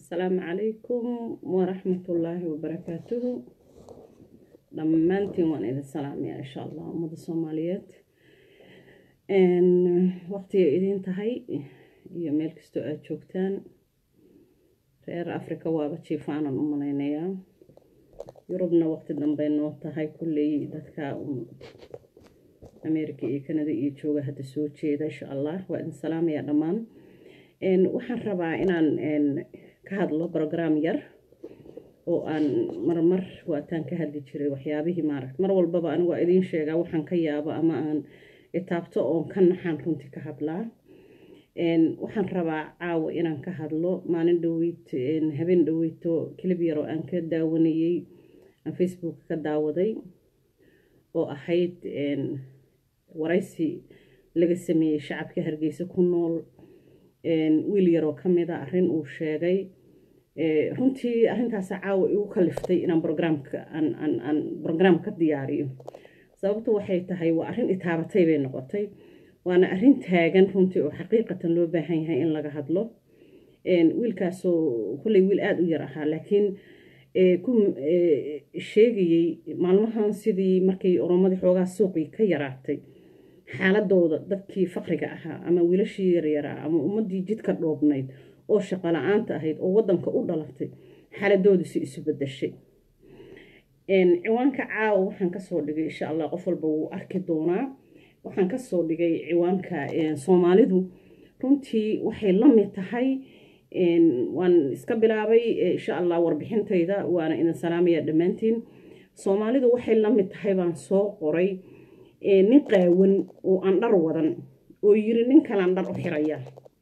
asalaamu calaykum waraxmatullaahi wabarakaatuhu dhammaantiin waan idin salaamayaa insha allah ummada soomaaliyeed waqtiga idiin tahay iyo meel kastoo aada joogtaan reer africa waaba jiifaanan u malaynayaa yurubna waqti dambey noo tahay kulley dadka america iyo canada iyo jooga hadda soo jeeda insha allah waa idin salaamayaa dhammaan waxaan rabaa inaan ka hadlo brogram yar oo aan marmar waataan ka hadli jiray waxyaabihii maaragt mar walbaba anigu waa idiin sheegaa waxaan ka yaabo ama aan itaabto oon ka naxaan runtii ka hadlaa waxaan rabaa caawa inaan ka hadlo maalin dhaweyd habeen dhaweyto kilib yar oo aan ka daawanayey aan facebook ka daawaday oo ahayd waraysi laga sameeyey shacabka hargeysa ku nool wiil yaroo ka mid a arrin uu sheegay runtii arrintaasa caawa igu kaliftay inaan brograamka aan brograam ka diyaariyo sababtu waxay tahay waa arrin itaabatay bay noqotay waana arrin taagan runtii oo xaqiiqatan loo baahan yahay in laga hadlo wiilkaasoo kolley wiil aada u yar ahaa laakiin ku sheegayey maalmahan sidii markay oromadii xoogaa suuqii ka yaraatay xaaladooda dadkii faqriga ahaa ama wiilashii yaryaraa ama ummadii jidka dhoobnayd oo shaqo la-aanta ahayd oo wadanka u dhalatay xaaladoodisi isu bedashay ciwaanka caawa waxaan kasoo dhigay insha allah qof walba wuu arki doonaa waxaan kasoo dhigay ciwaanka soomaalidu runtii waxay la mid tahay waan iska bilaabay insha allah warbixintayda waana idin salaamaya dhammaantiin soomaalidu waxay la mid tahay baan soo qoray nin qaawan oo aan dhar wadan oo yiri nin kalaan dhar u xiraya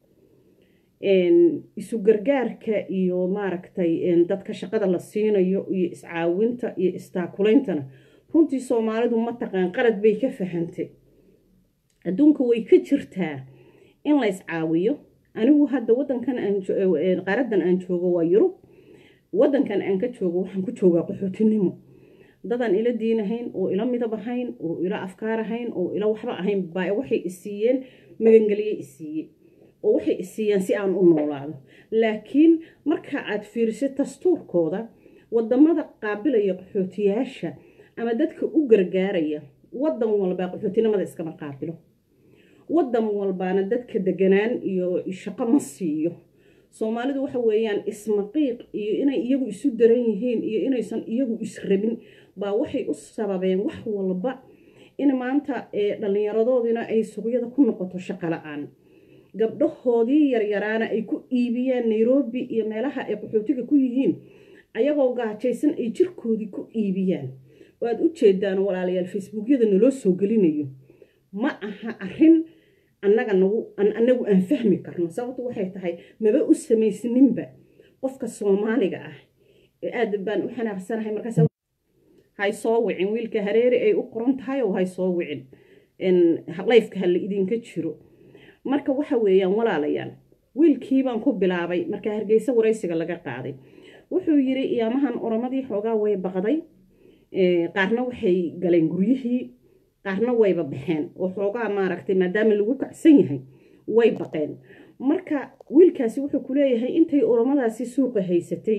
isu gargaarka iyo maaragtay dadka shaqada la siinayo iyo iscaawinta iyo istaakulaintana runtii soomaalidu mataqaan qalad bay ka fahantay adduunka way ka jirtaa in la iscaawiyo anigu hadda wadankan qaaradan aan joogo waa yurub wadankan aan ka joogo waxaan ku joogaa qaxootinimo dadaan ila diinahayn oo ila midab ahayn oo ila afkaar ahayn oo ila waxba ahayn baa waxay isiiyeen magangeliye isiiye oo waxay isiiyeen si aan u noolaado laakiin marka aad fiiriso dastuurkooda wadamada qaabilaya qaxootiyaasha ama dadka u gargaaraya wadan walbaa qaxootinimada iskama qaabilo wadan walbaana dadka deganaan iyo shaqo ma siiyo soomaalidu waxa weeyaan ismaqiiq iyo inay iyagu isu daran yihiin iyo inaysan iyagu israbin baa waxay u sababeen wax walba in maanta dhallinyaradoodina ay suuqyada ku noqoto shaqo la-aan gabdhahoodii yaryaraana ay ku iibiyaan nairobi iyo meelaha ay qaxootiga ku yihiin ayagoo gaajaysan ay jirkoodii ku iibiyaan oo aad u jeedaan walaalayaal facebookyada naloo soo gelinayo ma aha arrin annaga nagu annagu aan fahmi karno sababtu waxay tahay maba u samaysninba qofka soomaaliga ah aad baan u xanaaqsanahay markaas hay soo wicin wiilka hareeri ay u qoran tahay oo hay soo wicin layfka hala idinka jiro marka waxa weeyaan walaalayaal wiilkii baan ku bilaabay marka hargeysa waraysiga laga qaaday wuxuu yiri iyaamahan oromadii xoogaa way baqday qaarna waxay galeen guryihii qaarna wayba baxeen oo xoogaa maaragtay maadaama lagu kacsan yahay way baqeen marka wiilkaasi wuxuu ku leeyahay intay oromadaasi suuqa haysatay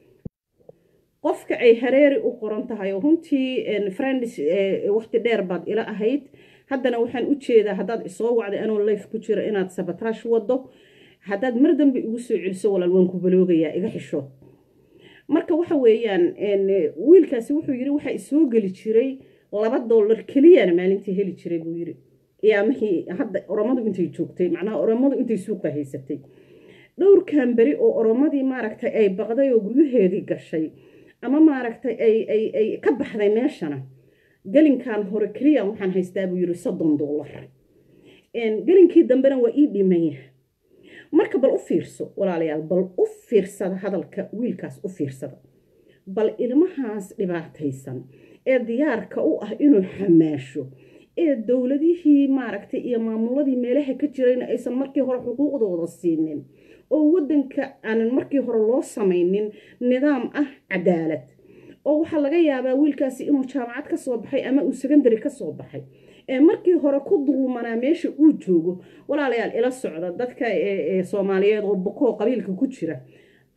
qofka ay hareeri u qoran tahay oo runtii friends waqti dheer baad ila ahayd haddana waxaan u jeedaa haddaad isoo wacday anoo life ku jiro inaad sabataash wado haddaad mar dambe igu soo celiso walaal waan ku baloogayaa iga xisho marka waxa weeyaan wiilkaasi wuxuu yiri waxaa isoo geli jiray laba dollar keliyana maalintii heli jiray buu yiri iyaamihii hadda oromadu intay joogtay macnaha oromadu intay suuqa haysatay dhowrkan beri oo oromadii maaragtay ay baqday oo guryaheedii gashay ama maaragtay ay ay ay ka baxday meeshana gelinkan hore keliya waxaan haystaa buu yiri soddon dollar gelinkii dambena waa ii dhimanya marka bal u fiirso walaalayaal bal u fiirsada hadalka wiilkaas u fiirsada bal ilmahaas dhibaataysan ee diyaarka u ah inuu xamaasho ee dowladihii maaragtay iyo maamuladii meelaha ka jirayna aysan markii hore xuquuqdooda siinin oo waddanka aanan markii hore loo samaynin nidaam ah cadaalad oo waxaa laga yaabaa wiilkaasi inuu jaamacad ka soo baxay ama uu secondary ka soo baxay ee markii hore ku dulmanaa meesha uu joogo walaalayaal ila socda dadka soomaaliyeed oo bokoo qabiilka ku jira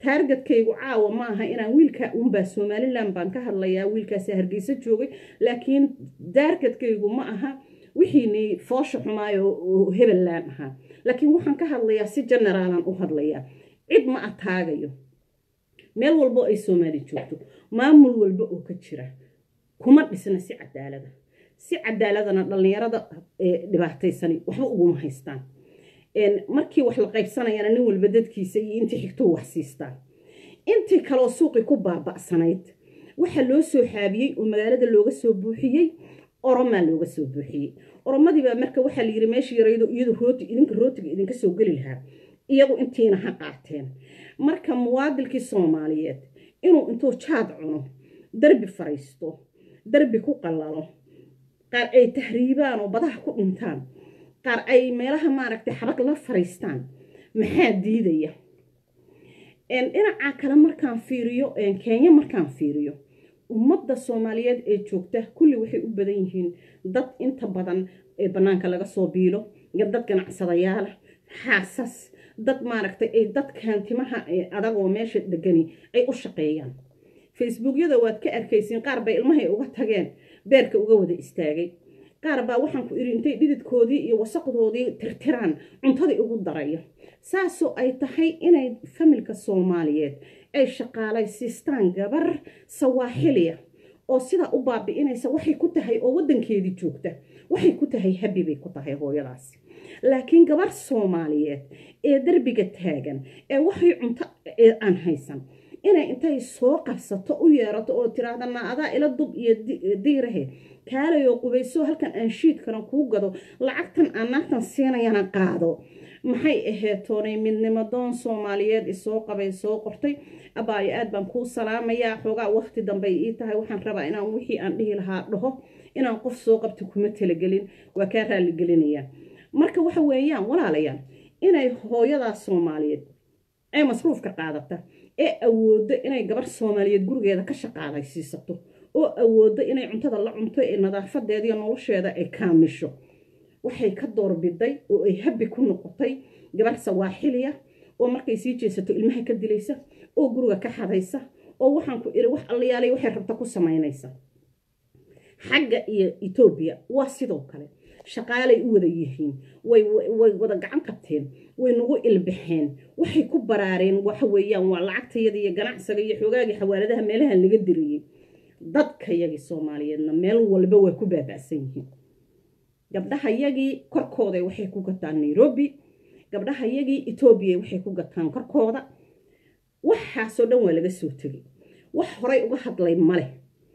taargetkaygu caawa ma aha inaan wiilka unbaa somalilan baan ka hadlayaa wiilkaasi hargeysa joogay laakiin taargetkaygu ma aha wixiini foosha xumaayo oo hebellaan ahaa laakiin waxaan ka hadlayaa si generaalan u hadlayaa cid ma ataagayo meel walbo ay soomaali joogto maamul walba oo ka jira kuma dhisna si cadaalada si cadaaladana dhallinyarada dhibaataysani waxba uguma haystaan markii wax la qaybsanayana nin walba dadkiisa iyo intii xigto wax siistaan intii kaloo suuqii ku baaba'sanayd waxaa loo soo xaabiyey oo magaalada looga soo buuxiyey oromaa looga soo buuxiyey oromadiibaa marka waxaa layidhi meesha yaraydo iyadu rooti idinka rootiga idinka soo geli lahaa iyagu intiina ha qaateen marka muwaadilkii soomaaliyeed inuu intuu jaad cuno darbi fariisto darbi ku qallalo qaar ay tahriibaan oo badaha ku dhintaan qaar ay meelaha maaragtay xabag la fariistaan maxaa diidaya dhinacaa kale markaan fiiriyo kenya markaan fiiriyo ummadda soomaaliyeed ee joogta kulli waxay u badan yihiin dad inta badan ee bannaanka laga soo biilo dad ganacsadayaala xaasas dad maaragtay ay dadkan timaha adagoo meesha degani ay u shaqeeyaan facebookyada waad ka arkaysiin qaar bay ilmahay uga tageen beerka uga wada istaagay qaar baa waxaan ku idhi intay dhididkoodii iyo wasaqdoodii tirtiraan cuntadii ugu daraya saasoo ay tahay inay familka soomaaliyeed ay shaqaalaysiistaan gabar sawaaxiliya oo sidaa u baabi'inaysa waxay ku tahay oo waddankeedii joogta waxay ku tahay habi bay ku tahay hooyadaasi laakiin gabar soomaaliyeed ee derbiga taagan ee waxay cunto aan haysan inay intay soo qabsato u yeerato oo tiraahda na adaa ila dub iyo diirahe kaalayoo qubayso halkan aan shiidkana kuu gado lacagtan aan naagtan siinayana qaado maxay ahayd toonay midnimadoon soomaaliyeed isoo qabay soo qortay abaayo aad baan kuu salaamayaa xoogaa waqti dambey ii tahay waxaan rabaa inaan wixii aan dhihi lahaa dhaho inaan qof soo qabta kuma talagelin waa kaa raaligelinayaa marka waxa weeyaan walaalayaal inay hooyadaas soomaaliyeed ee masruufka qaadata ee awooddo inay gabar soomaaliyeed gurigeeda ka shaqaalaysiisato oo awooddo inay cuntada la cunto ee nadaafadeediiyo nolosheeda ay kaamisho waxay ka doorbiday oo ay habi ku noqotay gabar sawaaxiliya oo markay sii jeesato ilmaha ka dilaysa oo guriga ka xadaysa oo waxaan ku iri wax alliyaalay waxay rabta ku samaynaysa xagga iyo etoobiya waa sidoo kale shaqaalay u wada yihiin way wada gacan qabteen way nagu ilbaxeen waxay ku baraareen waxa weeyaan waa lacagtayada iyo ganacsiga iyo xoogaagii xawaaladaha meelahan laga diriyey dadkayagii soomaaliyeedna meel walba way ku baaba'san yihiin gabdhahayagii korkooda waxay ku gataan nairobi gabdhahayagii etoobiya waxay ku gataan korkooda waxaasoo dhan waa laga soo tegay wax horay uga hadlay maleh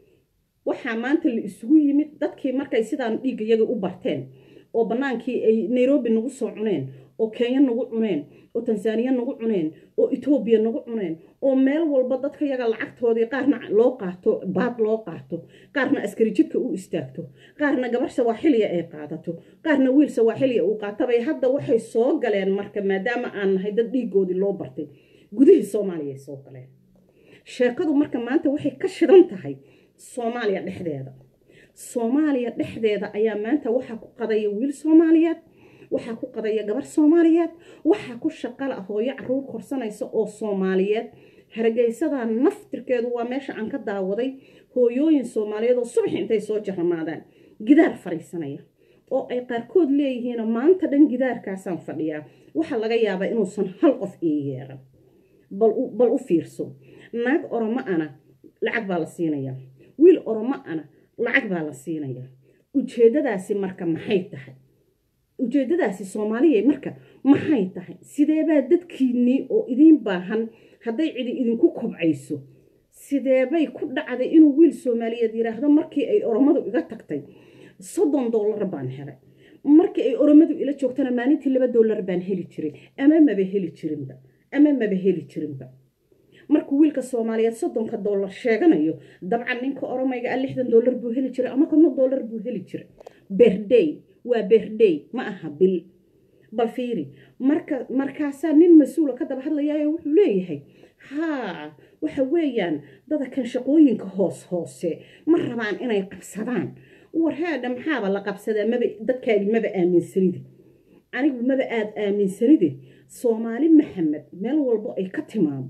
waxaa maanta la isugu yimid dadkii markay sidaan dhiigayaga u barteen oo bannaankii ay nairobi nagu soo cuneen oo kenya nagu cuneen oo tansaaniya nagu cuneen oo etoobiya nagu cuneen oo meel walba dadka yaga lacagtoodii qaarna loo qaato baad loo qaato qaarna askari jidka u istaagto qaarna gabar sawaaxiliya ay qaadato qaarna wiil sawaaxiliya uu qaatabay hadda waxay soo galeen marka maadaama aan nahay dad dhiigoodii loo bartay gudihii soomaaliya ay soo galeen sheekadu marka maanta waxay ka shidan tahay soomaaliya dhexdeeda soomaaliya dhexdeeda ayaa maanta waxaa ku qadaya wiil soomaaliyeed waxaa ku qadaya gabar soomaaliyeed waxaa ku shaqala hooyo caruur korsanaysa oo soomaaliyeed hargeysada naftirkeedu waa meesha aan ka daawaday hooyooyin soomaaliyeed oo subax intay soo jaramaadaan gidaar fariisanaya oo ay qaarkood leeyihiin maanta dhan gidaarkaasaan fadhiyaa waxaa laga yaabaa inuusan hal qof ii yeeran bal u fiirso naag oromo ana lacag baa la siinayaa wiil oromo ana lacag baa la siinayaa ujeeddadaasi marka maxay tahay ujeeddadaasi soomaaliya marka maxay tahay sideebaa dadkiinnii oo idiin baahan hadday cidi idinku kobcayso sideebay ku dhacday inuu wiil soomaaliyeed yidhaahdo markii ay oromadu iga tagtay soddon dollar baan helay markii ay oromadu ila joogtana maalintii laba dollar baan heli jiray ama maba heli jirinba ama maba heli jirinba markuu wiilka soomaaliyeed soddonka dollar sheeganayo dabcan ninka oromayga ah lixdan dollar buu heli jiray ama konton dollar buu heli jiray berday waa berday ma aha bil bal fiiri marka markaasaa nin mas-uula ka daba hadlayaayo wuxuu leeyahay haa waxa weeyaan dada kan shaqooyinka hoos hoose ma rabaan inay qabsadaan warhaadha maxaaba la qabsadaa maba dadkaagi maba aaminsanide anigu maba aada aaminsanide soomaali maxamed meel walbo ay ka timaado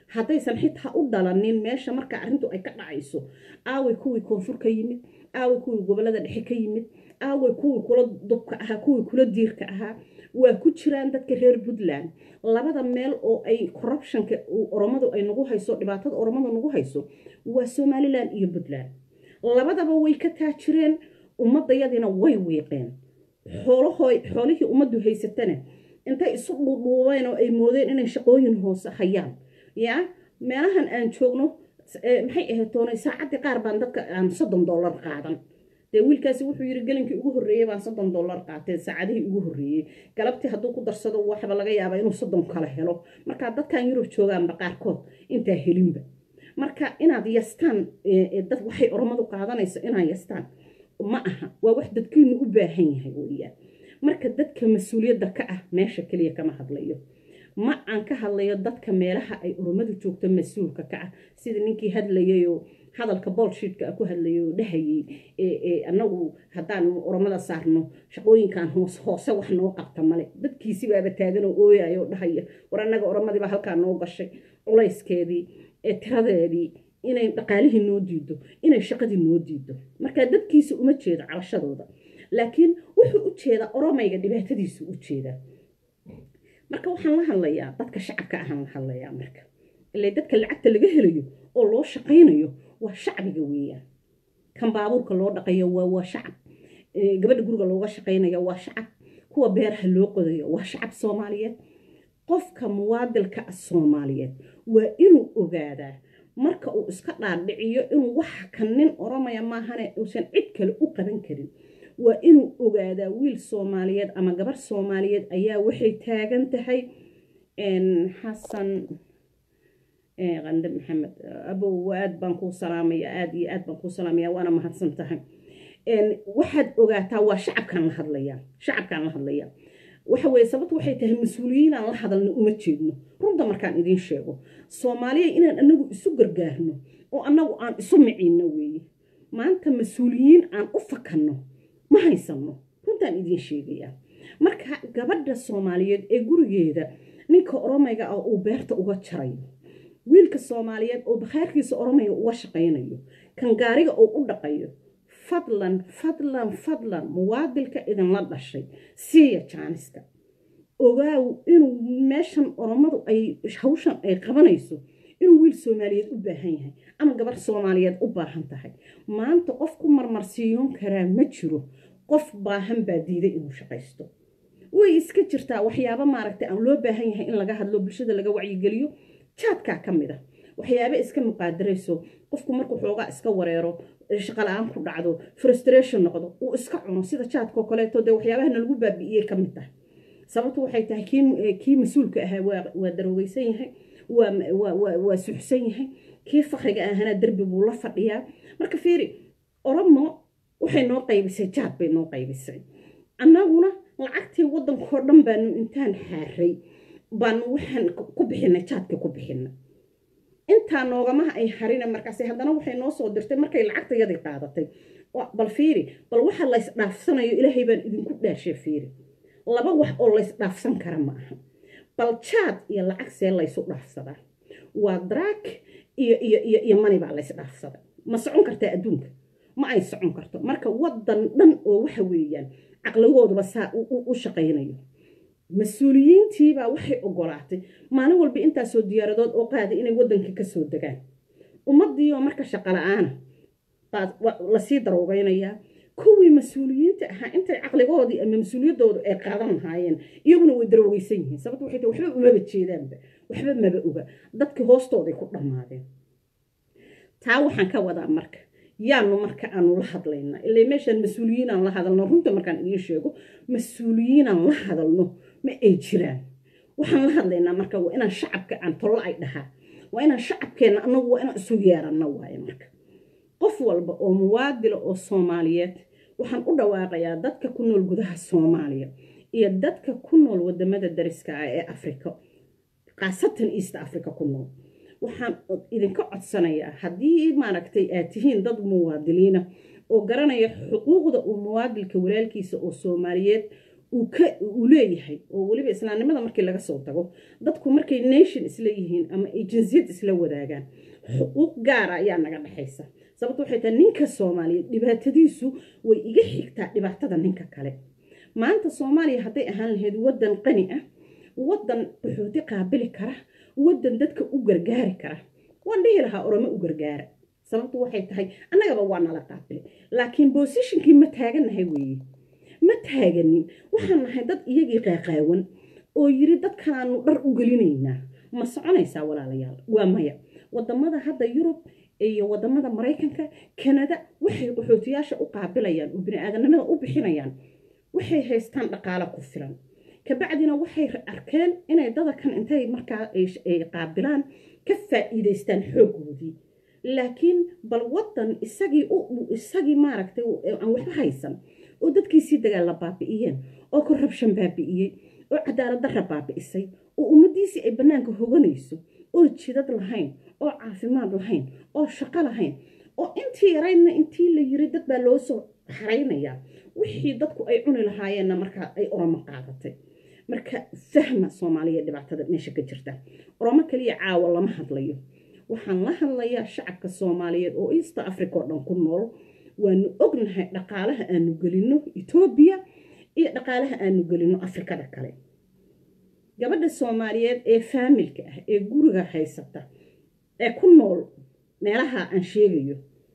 haddaysan xitaa u dhalanin meesha marka arrintu ay ka dhacayso aaway kuwii koonfur ka yimid aaway kuwii gobolada dhexe ka yimid aaway kuwii kula dubka ahaa kuwii kula diirka ahaa waa ku jiraan dadka reer puntland labada meel oo ay corruptionka oromadu ay nagu hayso dhibaatada oromadu nagu hayso waa somalilan iyo puntland labadaba way ka taajireen ummadayadiina way wiiqeen xoolihii ummaddu haysatana intay isu dhuudhuubeen oo ay moodeen inay shaqooyin hoose hayaan yaa meelahan aan joogno maxay ahayd toonay saacaddii qaar baan dadka aan soddon dollar qaadan dee wiilkaasi wuxuu yidhi gelinkii ugu horreeyey baan soddon dollar qaatay saacadihii ugu horreeyey galabtii hadduu ku darsado waxba laga yaabaa inuu soddon kale helo marka dadkan yurub joogaanba qaarkood intaa helinba marka inaad yastaan dad waxay oromadu qaadanayso inaad yastaan ma aha waa wax dadkiinu u baahan yahay weeyaan marka dadka mas-uuliyadda ka ah meesha keliya kama hadlayo ma aan ka hadlayo dadka meelaha ay oromadu joogto mas-uulka ka ah sida ninkii hadlayayoo hadalka bolshiidka ku hadlayay oo dhahayay annagu haddaan oromada saarno shaqooyinkan hoose wax noo qabta male dadkiisibaaba taaganoo ooyayo dhahaya war annaga oromadiiba halkaa noo gashay culayskeedii tiradeedii inay dhaqaalihii noo diido inay shaqadii noo diido marka dadkiisa uma jeedo cabashadooda laakiin wuxuu u jeedaa oromayga dhibaatadiisu u jeedaa marka waxaan la hadlayaa dadka shacabka ahaan la hadlayaa marka ilaa dadka lacagta laga helayo oo loo shaqaynayo waa shacbiga weeyaan kan baabuurka loo dhaqayo waa waa shacab gabadha guriga looga shaqaynayo waa shacab kuwa beeraha loo qodayo waa shacab soomaaliyeed qofka muwaadilka ah soomaaliyeed waa inuu ogaadaa marka uu iska dhaadhiciyo inuu waxa kan nin oromaya maahane uusan cid kale u qaban karin waa inuu ogaadaa wiil soomaaliyeed ama gabar soomaaliyeed ayaa waxay taagan tahay xasan qande maxamed abow aad baan kuu salaamaya aad iyo aad baan kuu salaamaya waana mahadsan tahay waxaad ogaataa waa shacabkaan la hadlayaa shacabkaan la hadlayaa waxa weye sababtu waxay tahay mas-uuliyiinaan la hadalna uma jeedno runta markaan idiin sheego soomaaliya inaan anagu isu gargaarno oo annagu aan isu miciinno weeye maanta mas-uuliyiin aan u fakanno ma haysanno runtaan idiin sheegayaa marka gabadha soomaaliyeed ee gurigeeda ninka oromayga ah uu beerta uga jarayo wiilka soomaaliyeed oo bakhaarkiisa oromayga uga shaqaynayo kan gaariga uu u dhaqayo fadlan fadlan fadlan muwaadilka idinla dhashay siiya jaaniska ogaaw inuu meeshan oromadu ay hawshan ay qabanayso inuu wiil soomaaliyeed u baahan yahay ama gabar soomaaliyeed u baahan tahay maanta qof ku marmarsiiyoon karaa ma jiro qof baahan baa diiday inuu shaqaysto way iska jirtaa waxyaabo maaragtay aan loo baahan yahay in laga hadlo bulshada laga wacyigeliyo jaadkaa ka mid ah waxyaaba iska muqaadarayso qofku markuu xoogaa iska wareero shaqala-aan ku dhacdo frustration noqdo uu iska cuno sida jaadkao kaleeto dee waxyaabaha nalagu baabi'iyey ka mid tahay sababtu waxay tahay kii mas-uulka ahaa waa daroogeysan yahay waa suxsan yahay kii fakriga ahana derbi buu la fadhiyaa marka fiiri oromo waxay noo qaybisay jaad bay noo qaybisay annaguna lacagtii waddankao dhan baanu intaan xaaray baanu waxaan ku bixinay jaadkii ku bixinay intaa noogamaha ay harina markaas haddana waxay noo soo dirtay markay lacagtayadii qaadatay bal fiiri bal waxa lays dhaafsanayo ilaahay baan idinku dhaashay fiiri laba wax oo lays dhaafsan kara ma aha bal jaad iyo lacag see laysu dhaafsadaa waa daraag iyo iyo iyo iyo mani baa lays dhaafsaday ma socon kartaa adduunka ma ay socon karto marka waddan dhan oo waxa weeyaan caqligooduba saa u shaqaynayo mas-uuliyiintiibaa waxay ogolaatay maalin walba intaasoo diyaaradood oo qaaday inay waddankii kasoo degaan ummadiioo marka shaqa la-aana lasii daroogeynayaa kuwii mas-uuliyiinta ahaa intay caqligoodii ama mas-uuliyaddoodu ay qaadan lahaayeen iyaguna way daroogeysan yihiin sababta waxay tahay waxba umaba jeedaanba waxba maba oga dadkii hoostooday ku dhammaadeen taa waxaan ka wadaa marka yaanu marka aanu la hadlaynaa ilaa meeshaan mas-uuliyiinaan la hadalno runta markaan idiin sheego mas-uuliyiinaan la hadalno ma ay jiraan waxaan la hadlaynaa marka waa inaan shacabka aan tollo ay dhahaa waa inaan shacabkeenna annagu waa inaan isu yeeranno waaye marka qof walba oo muwaadila oo soomaaliyeed waxaan u dhawaaqayaa dadka ku nool gudaha soomaaliya iyo dadka ku nool wadamada dariska ah ee afrika khaasatan east africa ku nool waxaan idinka codsanayaa haddii maaragtay aad tihiin dad muwaadiliina oo garanaya xuquuqda uu muwaadilka walaalkiisa oo soomaaliyeed uu leeyahay oo weliba islaamnimada markii laga soo tago dadku markay nation isla yihiin ama ay jinsiyad isla wadaagaan xuquuq gaara ayaa naga dhexaysa sababto waxay tahay ninka soomaaliyeed dhibaatadiisu way iga xigtaa dhibaatada ninka kale maanta soomaaliya hadday ahaan lahayd waddan qani ah waddan qaxooti qaabili kara waddan dadka u gargaari kara waan dhihi lahaa oromo u gargaara sababtu waxay tahay annagaba waa nala qaabili laakiin bosishinkii ma taagannahay weeye ma taaganin waxaan nahay dad iyagii qaaqaawan oo yiri dadkaanu dhar u gelinaynaa ma soconaysaa walaalayaal waa maya wadamada hadda yurub iyo wadamada maraykanka kanada waxay qaxootiyaasha u qaabilayaan oo bini-aadanimada u bixinayaan waxay haystaan dhaqaalo ku filan kabacdina waxay arkeen inay dadakan intay markaa ay qaabilaan ka faa'iidaystaan xooggoodii laakiin bal wadan isagii isagii maaragtay aan waxba haysan oo dadkiisii dagaalla baabi'iyeen oo korrabshan baabi'iyey oo cadaalad darra baabi'isay oo ummaddiisii ay bannaanka hoganayso oo jidad lahayn oo caafimaad lahayn oo shaqo lahayn oo intii yaraydna intii la yiri dad baa loo soo xaraynayaa wixii dadku ay cuni lahaayeenna markaa ay oromo qaadatay marka fahma soomaaliya dhibaatada meesha ka jirta oromo kaliya caawa lama hadlayo waxaan la hadlayaa shacabka soomaaliyeed oo east africa oo dhan ku nool waanu ognahay dhaqaalaha aanu gelino etoobiya iyo dhaqaalaha aanu gelino afrikada kale gabadha soomaaliyeed ee faamilka ah ee guriga haysata ee ku nool meelaha aan sheegayo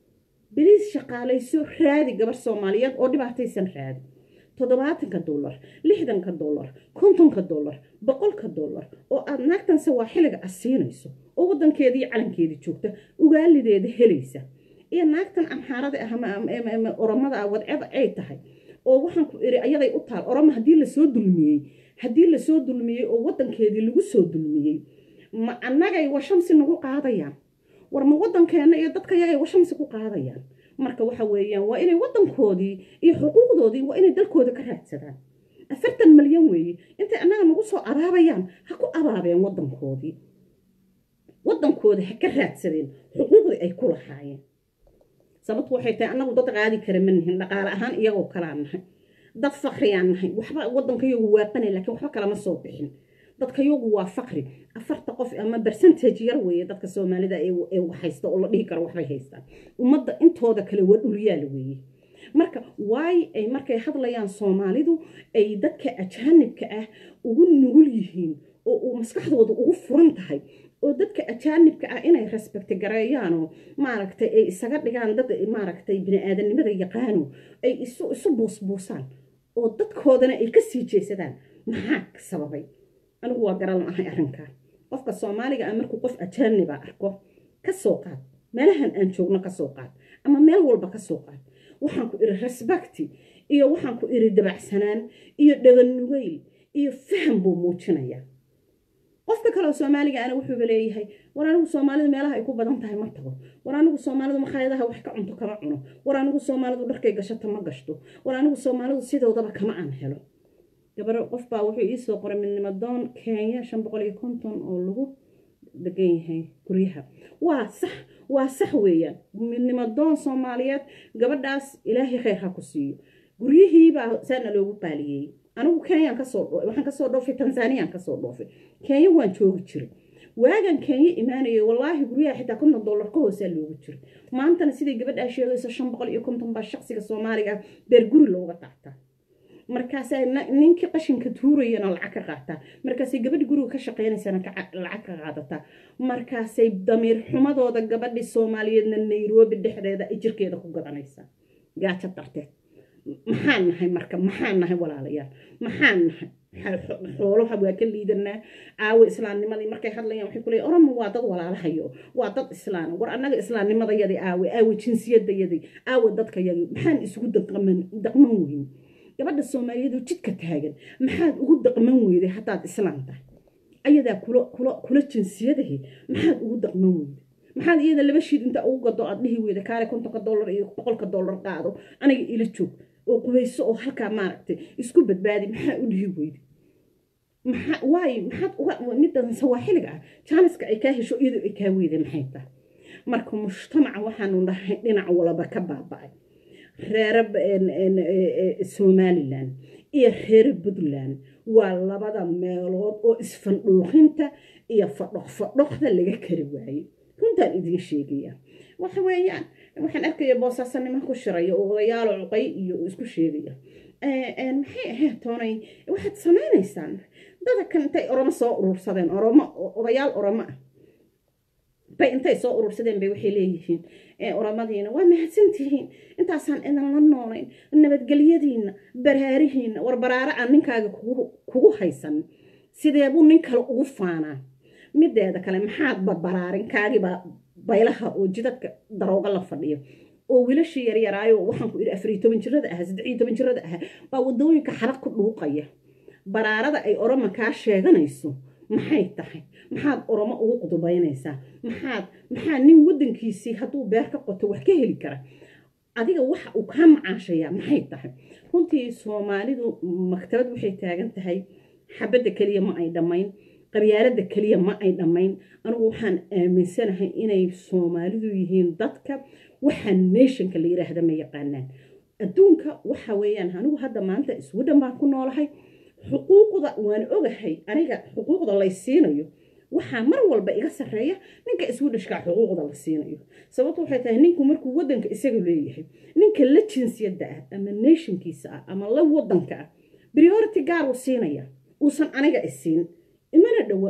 biliis shaqaalayso raadi gabar soomaaliyeed oo dhibaataysan raadi toddobaatanka dollar lixdanka dollar kontonka dollar boqolka dollar oo aad naagtan sawaaxiliga ah siinayso oo waddankeedii calankeedii joogta ugaalideeda helaysa iyo naagtan amxaarada ah ama oromada ah wadceba ay tahay oo waxaan ku iri ayaday u taal oromo haddii lasoo dulmiyey haddii lasoo dulmiyey oo waddankeedii lagu soo dulmiyey ma annagay washamsi nagu qaadayaan war ma waddankeenna iyo dadka yagay washamsi ku qaadayaan marka waxa weeyaan waa inay waddankoodii iyo xuquuqdoodii waa inay dalkooda ka raadsadaan afartan malyan weeye intay annaga nagu soo abaabayaan ha ku abaabeen waddankoodii waddankooda ha ka raadsadeen xuquuqdii ay ku lahaayeen sababtu waxay tahay annagu dad qaadi kara ma nihin dhaqaale ahaan iyagoo kalaa nahay dad fakriyaan nahay waxba waddankayagu waaqanay laakiin waxba kalama soo bixin dadkayagu waa fakri afarta qof ama bercentage yar weeye dadka soomaalida ee haysta oo la dhihi karo waxbay haystaan ummadda intooda kale waa dhulyaala weeye marka waay ay markay hadlayaan soomaalidu ay dadka ajaanibka ah ugu nugul yihiin oo uu maskaxdooda ugu furan tahay oo dadka ajaanibka ah inay respecti gareeyaanoo maaragtay ay isaga dhigaan dad maaragtay bini-aadanimada yaqaano ay isu isu buusbuusaan oo dadkoodana ay ka sii jeesadaan maxaa sababay anigu waa garan ahay arrinkaa qofka soomaaliga ah markuu qof ajaaniba arko ka soo qaad meelahan aan joogno ka soo qaad ama meel walba ka soo qaad waxaan ku iri respecti iyo waxaan ku iri dabacsanaan iyo dhaganugayl iyo faham buu muujinayaa qofka kaleoo soomaaliga ana wuxuuba leeyahay war anigu soomaalidu meelaha ay ku badan tahay ma tago war anigu soomaalidu makhaayadaha wax ka cunto kama cuno war anigu soomaalidu dharkay gashato ma gashto war anigu soomaalidu sidoodaba kama aan helo gabaro qof baa wuxuu iisoo qoray midnimo doon kenya shan boqol iyo konton oo lagu degan yahay guryaha waa sax waa sax weeyaan midnimo doon soomaaliyeed gabadhaas ilaahay khayr ha ku siiyo guryihiibaa saana loogu baaliyey anigu kenyaan kasoo waxaan kasoo dhoofay tanzaniyaan kasoo dhoofay kenya waan joogi jiray waagan kenya imaanayay wallaahi guryaha xitaa konton dollar ka hoosaa loogu jiray maantana siday gabadhaa sheegayso shan boqol iyo konton baa shaqsiga soomaaliga beer guri looga qaataa markaasay ninkii qashinka tuurayana lacag ka qaataa markaasay gabadhi guriga ka shaqaynaysana lacag ka qaadataa markaasay damiir xumadooda gabadhi soomaaliyeedna nairobi dhexdeeda ay jirkeeda ku gadanaysaa gaajo darteed maxaan nahay marka maxaan nahay walaalayaal maxaan nahay xoolaha waa ka liidanaa aawo islaamnimadii markay hadlayaan waxay kuleeyahay oromo waa dad walaalahayo waa dad islaana war annaga islaamnimadayadii aawe aawe jinsiyadayadii aawe dadkayadii maxaan isugu daqman daqman weyn gabadha soomaaliyeed oo jidka taagan maxaad ugu daqman weyday haddaad islaam tahay ayadaa kula kula kula jinsiyadahi maxaad ugu daqman weyday maxaad iyada laba shiid inta ugu gado aad dhihi weyda kaale kontonka dollar iyo boqolka dollar qaado aniga ila joog oo qubayso oo halkaa maaragtay isku badbaadi maxaa u dhihi weyda maxaa waayo maxaad uga midan sawaaxiliga ah jaaniska ay kaa hesho iyadoo ay kaa weyday maxay tahay marka mujtamaca waxaanu dhahay dhinac walaba ka baaba'ay reere somalilan iyo reer puntland waa labada meelood oo isfandhuuqinta iyo fadhoq fadhoqda laga kari waayey runtaan idiin sheegaya waxa weeyaan waxaan arkaya boosaaso niman ku shiraya oo odayaalo cuqay iyo isku sheegaya maxay ahayd toonay waxaad samaynaysaan dada kan intay oromo soo urursadeen oromo odayaal oromo ah bay intay soo urursadeen bay waxay leeyihiin oromadiina waa mahadsantihiin intaasaan idinla noolayn nabadgelyadiina baraarihiina war baraare aan ninkaaga kugu haysan sideebuu nin kale ugu faanaa mideeda kale maxaad barbaraarin kaagibaa baylaha oo jidadka darooga la fadhiyo oo wiilashii yaryaraayo waxaan ku idhi afariyo toban jirada ahaa saddexiyo toban jirada ahaa baa wadooyinka xarag ku dhuuqaya baraarada ay oroma kaa sheeganayso maxay tahay maxaad oromo ugu qudubaynaysaa maxaad maxaa nin waddankiisii hadduu beer ka qoto wax ka heli kara adiga waxa uu kaa macaashayaa maxay tahay runtii soomaalidu maktabad waxay taagan tahay xabadda keliya ma ay dhammayn qabyaaladda keliya ma ay dhammayn anigu waxaan aaminsanahay inay soomaalidu yihiin dadka waxaa nationka la yiraahda ma yaqaanaan adduunka waxa weeyaan anigu hadda maanta iswadhan baan ku noolahay xuquuqda waan ogahay aniga xuquuqda lay siinayo waxaa mar walba iga sarreeya ninka iswadhashkaa xuquuqda la siinayo sababto waxay tahay ninku markuu waddanka isaga leeyahay ninka la jinsiyadda ah ama nationkiisa ah ama la waddanka ah priority gaar uu siinaya uusan aniga isiin mana dhowa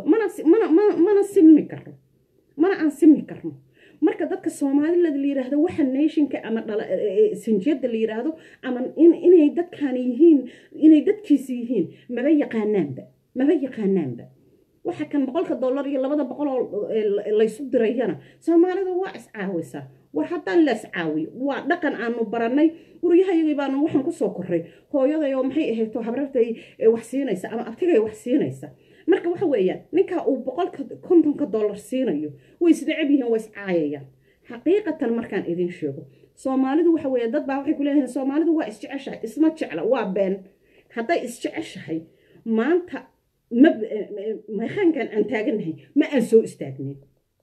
mana simmi karno mana aan simmi karno marka dadka soomaalilada la yiraahdo waxa nationka ama sanjiyada la yiraahdo ama inay dadkaan yihiin inay dadkiisa yihiin maba yaqaanaanba maba yaqaanaanba waxa kan boqolka dollar iyo labada boqol oo laysu dirayana soomaalidu waa iscaawisaa war haddaan la iscaawiyo waa dhaqan aanu baranay guryahayagii baanu waxaan kusoo korray hooyaday oo maxay ahayto habrartay wax siinaysa ama abtigay wax siinaysa marka waxa weeyaan ninkaa uu boqolka kontonka dollar siinayo way isnecab yihiin waa iscaayayaan xaqiiqatan markaan idin sheego soomaalidu waxa weeye dad baa waxay ku leeyihiin soomaalidu waa isjeceshahay isma jecla waa been hadday isjeceshahay maanta ma meeqaankan aan taaganahay ma aan soo istaagnin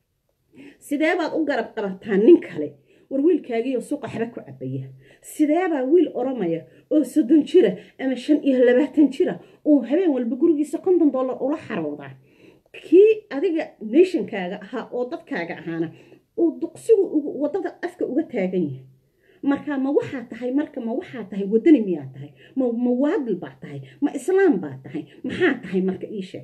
sidee baad u garab qabataa nin kale war wiilkaagiiyo suuqa xaba ku cabaya sideebaa wiil oromaya oo soddon jira ama shan iyo labaatan jira oo habeen walba gurigiisa konton dollar ula xaroodaa kii adiga nationkaaga ahaa oo dadkaaga ahaana uu duqsigu waddada afka uga taagan yahay marka ma waxaa tahay marka ma waxaa tahay waddani miyaa tahay ma ma waadil baa tahay ma islaam baa tahay maxaa tahay marka ii sheeg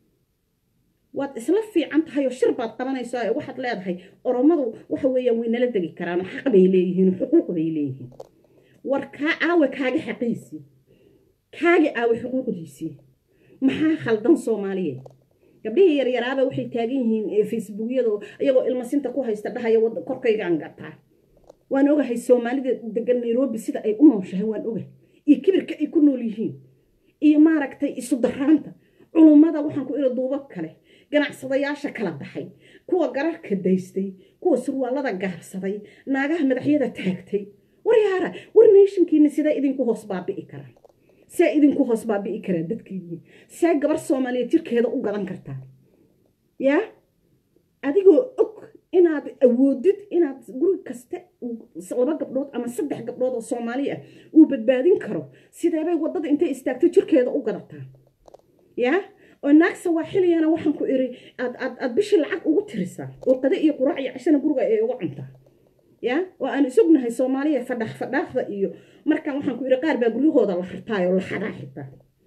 waad isla fiican tahay oo shir baad qabanaysaa ee waxaad leedahay oromadu waxa weeyaan way nala degi karaan xaq bay leeyihiin xuquuq bay leeyihiin war kaa aawe kaaga xaqiisii kaaga aawe xuquuqdiisii maxaa khaldan soomaaliyeed gabdhihii yaryaraaba waxay taagan yihiin facebookyada iyagoo ilmasinta ku haysta dhahaya korkaygaan gataa waan ogahay soomaalida degan nairobi sida ay u nooshahay waan ogahay iyo kibirka ay ku nool yihiin iyo maaragtay isu daraanta culummada waxaan ku iri duubab kale ganacsadayaasha kala baxay kuwa gararka daystay kuwa surwaalada gaarsaday naagaha madaxyada taagtay war yaara war nationkiina sidaa idinku hoos baabi'i karaa see idinku hoos baabi'i karaa dadkiinii see gabar soomaaliyeed jirkeeda u gadan kartaa yaa adigoo og inaad awoodid inaad guri kasta laba gabdhood ama saddex gabdhood oo soomaali ah uu badbaadin karo sideebay waddada intay istaagto jirkeeda u gadataa yaa oo naagsa waa xiliyana waxaan ku iri aad aad aad bishii lacag ugu tirisaa oo qade iyo quraac iyo cashana guriga ay uga cuntaa ya oo aan isognahay soomaaliya fadhax fadhaafda iyo markaan waxaan ku iri qaar baa guryahooda la xirtaayoo la xadaa xitaa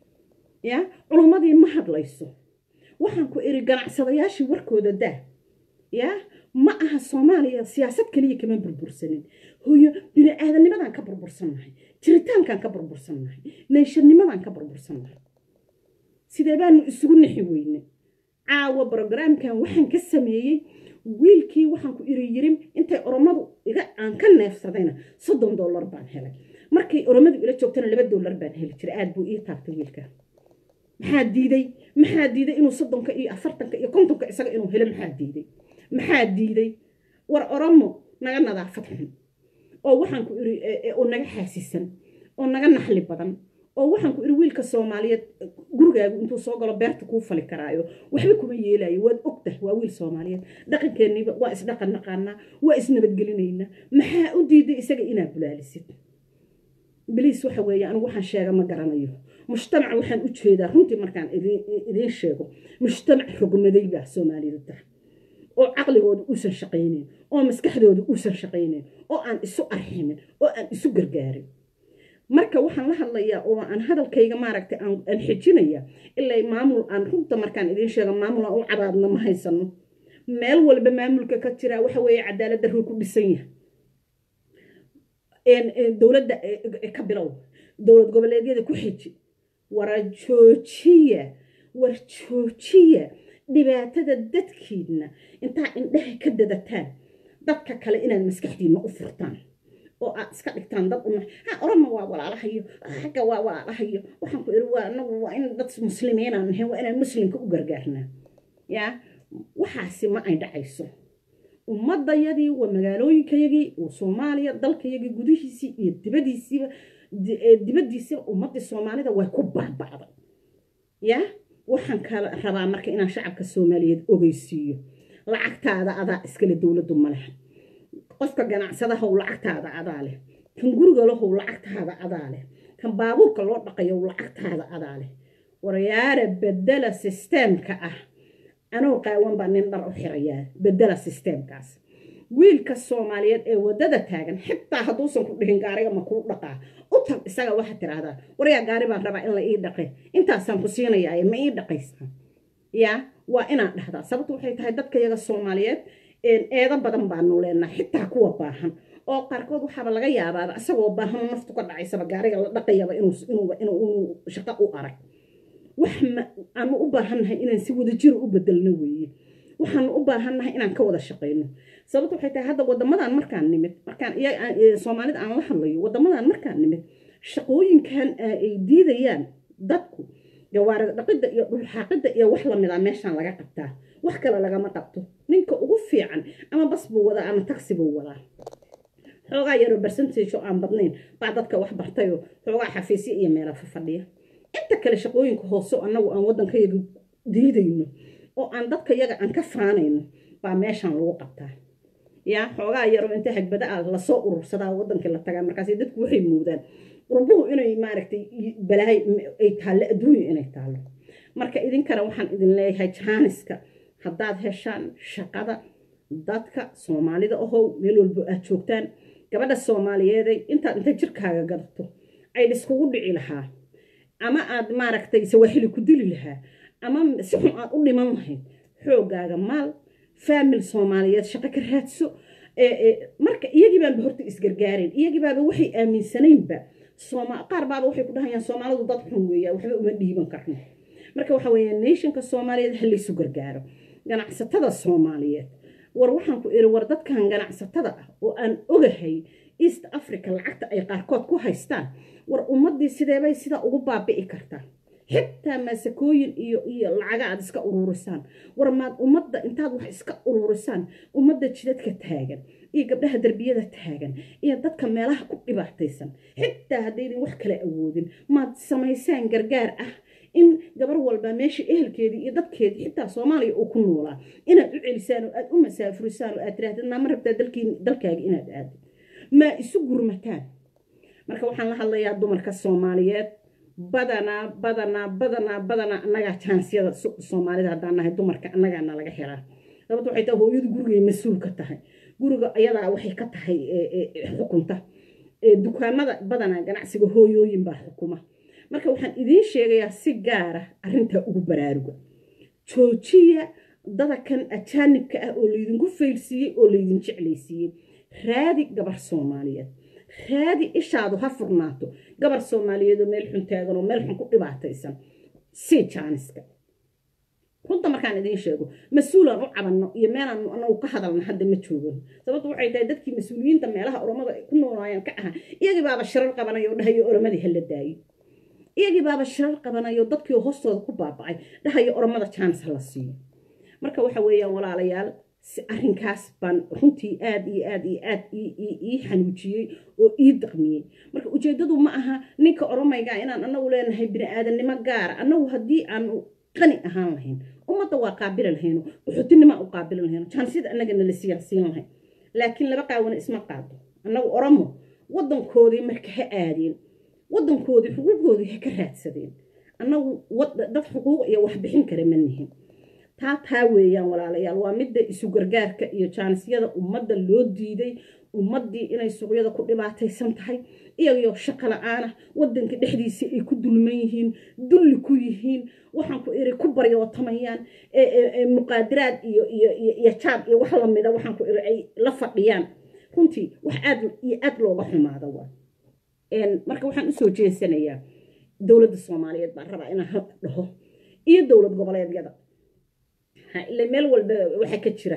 ya culummadii ma hadlayso waxaan ku iri ganacsadayaashii warkooda daa ya ma aha soomaaliya siyaasad keliya kama burbursanin hooyo bini aadanimadan ka burbursannahay jiritaankan ka burbursannahay neeshanimadan ka burbursannahay sidee baanu isugu nixi weyne caawa brogramkan waxaan ka sameeyey wiilkii waxaan ku iri yirin intay oromadu iga aan ka neefsadayna soddon dollar baan helay markay oromadu ila joogtana laba dollar baan heli jiray aad buu ii taabtay wiilka maxaa diiday maxaa diiday inuu soddonka iyo afartanka iyo kontonka isaga inuu helo maxaa diiday maxaa diiday war oromo naga nadaafad xun oo waxaan ku iri oo naga xaasisan oo naga naxli badan oo waxaan ku iri wiilka soomaaliyeed gurigaagu intuu soo galo beerta kuu fali karaayo waxba kuma yeelayo waad ogtahay waa wiil soomaaliyeed dhaqankeeniiba waa isdhaqan naqaanaa waa isnabadgelinaynaa maxaa u diiday isaga inaad bulaalisid biliis waxa weeye anigu waxaan sheega ma garanayo mujtamac waxaan u jeedaa runtii markaan idiin sheego mujtamac rogmaday baa soomaalidu tahay oo caqligooda uusan shaqaynayn oo maskaxdooda uusan shaqaynayn oo aan isu arximin oo aan isu gargaarin marka waxaan la hadlayaa oo aan hadalkayga maaragtay aan xijinaya ilaa maamul aan runta markaan idiin sheego maamul aan u cabaadna ma haysano meel walba maamulka ka jiraa waxa weeye cadaalad darruu ku dhisan yahay dowladda ka bilow dowlad goboleedyada ku xiji wara joojiya war joojiya dhibaatada dadkiidna intaa indheha ka dadataan dadka kale inaad maskaxdiinna u furtaan oo aad iska dhigtaan dad una ha orama waa walaalahayo xagga waa walaalahayo waxaan ku iri waa anagu waa in dad muslimiinaan nahay waa inaan muslimka u gargaarnaa yaa waxaasi ma ay dhacayso ummadayadii waa magaalooyinkayagii oo soomaaliya dalkayagii gudihiisii iyo dibadiisiiba dibadiisiiba ummadii soomaalida way ku baabacday yaa waxaan kala rabaa marka inaan shacabka soomaaliyeed ogeysiiyo lacagtaada adaa iskale dowladdu ma leh qofka ganacsadahow lacagtaada adaa leh kan guriga lahow lacagtaada adaa leh kan baabuurka loo dhaqayow lacagtaada adaa leh waryaara bedela sisteemka ah anoo qaawan baa nin dhar u xirayaa bedela sisteemkaas wiilka soomaaliyeed ee waddada taagan xitaa hadduusan ku dhihin gaariga ma kuu dhaqaa u tag isaga waxaad tidhaahdaa waryaa gaari baan rabaa in la ii dhaqe intaasaan ku siinayaaye ma ii dhaqaysaa yaa waa inaan dhahdaa sababtu waxay tahay dadka yaga soomaaliyeed eedo badan baanu leenaa xitaa kuwa baahan oo qaarkood waxaaba laga yaabaaba isagoo baahan naftu ka dhacaysaba gaariga la dhaqayaba inuu shaqo u arag wax aanu u baahannahay inaan si wadajiro u bedelno weeye waxaanu u baahannahay inaan ka wada shaqayno sababta waxay tahay hadda wadamadan markaan nimid markaan soomaalida aan la hadlayo wadamadan markaan nimid shaqooyinkan ay diidayaan dadku gawaarida dhaqidda iyo dhulxaaqidda iyo wax lamida meeshaan laga qabtaa wax kale lagama qabto ninka ugu fiican ama bas buu wadaa ama taxi buu wadaa xoogaa yaroo bersentage oo aan badnayn baa dadka wax bartayoo xoogaa xafiisya iyo meela fafadhiya inta kale shaqooyinka hoose annagu aan waddankayaga diidayno oo aan dadka yaga aan ka faanayno baa meeshaan lagu qabtaa yaa xoogaa yaroo inta hagbada ah lasoo urursadaa waddankii la tagaa markaas dadku waxay moodaan urbuhu inay maaragtay balaahay ay taallo adduunya inay taallo marka idinkana waxaan idin leeyahay jaaniska haddaad heshaan shaqada dadka soomaalida ahow meel walbo aad joogtaan gabadha soomaaliyeeday intaad inta jirkaaga gadato ay dhiskugu dhici lahaa ama aad maaragtay sawaaxili ku dili lahaa ama si xun aad u dhiman lahayd xoogaaga maal faamil soomaaliyeed shaqo ka raadso marka iyagii baanba horta isgargaareen iyagii baaba waxay aaminsanaynba qaar baaba waxay ku dhahayaan soomaalidu dad xun weeya waxba uma dhiiban karno marka waxa weeye nationka soomaaliyeed ha laysu gargaaro ganacsatada soomaaliyeed war waxaan ku iri war dadkan ganacsatada ah oo aan ogahay east africa lacagta ay qaarkood ku haystaan war ummaddii sideebay sidaa ugu baabi'i kartaa xitaa maasakooyin iyo iyo lacaga aad iska uruurisaan war maad ummadda intaad wax iska uruurisaan ummadda jidadka taagan iyo gabdhaha derbiyada taagan iyo dadka meelaha ku dhibaataysan xitaa haddaydin wax kala awoodin maad samaysaan gargaar ah in gabar walba meesha ehelkeedii iyo dadkeedii xitaa soomaaliya uu ku noolaa inaad u celisaan oo aad u masaafurisaan oo aad tirahdid naama rabtaa dalkaaga inaad aadid maa isu gurmataan marka waxaan la hadlayaa dumarka soomaaliyeed badanaa badanaa badanaa badanaa annagaa jaansiyada soomaalida haddaan nahay dumarka annagaana laga helaa sababta waxay tahay hooyadu gurigay mas-uul ka tahay guriga ayadaa waxay ka tahay xukunta dukaamada badanaa ganacsiga hooyooyin baa xukuma marka waxaan idiin sheegayaa si gaara arrintaa ugu baraaruga joojiya dadakan ajaanibka ah oo laydinku faylsiiyey oo laydin jeclaysiiyey raadi gabar soomaaliyeed raadi ishaadu ha furnaato gabar soomaaliyeedoo meel xun taagan oo meel xun ku dhibaataysan sii jaaniska runta markaan idiin sheego mas-uulaan u cabanno iyo meelaan anagu ka hadalna hadda ma joogan sababtu waxay tahay dadkii mas-uuliyiinta meelaha oromada ku noolaayaan ka ahaa iyagii baaba shirar qabanayo o dhahayo oromadii hala daayo iyagii baaba shirar qabanayo dadkii hoostooda ku baabacay dhahayo oromada jaanis hala siiyo marka waxa weeyaan walaalayaal arrinkaas baan runtii aad iyo aad iyo aad ii xanuujiyey oo ii daqmiyey marka ujeeddadu ma aha ninka oromayga inaan anagu leenahay bini aadamnimo gaara annagu haddii aanu qani ahaan lahayn ummadda waa qaabili lahayno uxutinima u qaabili lahayno jaansiyada annagana la siyaasiin lahayn laakiin laba qaawana isma qaado annagu oromo waddankoodii marka ha aadeen waddankoodii xuquuqdoodii ha ka raadsadeen annagu dad xuquuq iyo wax bixin kara ma nihin taa taa weeyaan walaalayaal waa midda isu gargaarka iyo jaanisyada ummadda loo diiday ummaddii inay suuqyada ku dhibaataysan tahay iyagoo shaqo la-aanah waddanka dhexdiisii ay ku dulman yihiin dulli ku yihiin waxaan ku iri ku baryootamayaan muqaadiraad iyo iyo jaad iyo wax lamida waxaan ku iri ay la fadhiyaan runtii wax aad iyo aad looga xumaada waa marka waxaan usoo jeesanayaa dowladda soomaaliyeed baan rabaa inaan dhaho iyo dowlad goboleedyada ila meel walba waxaa ka jira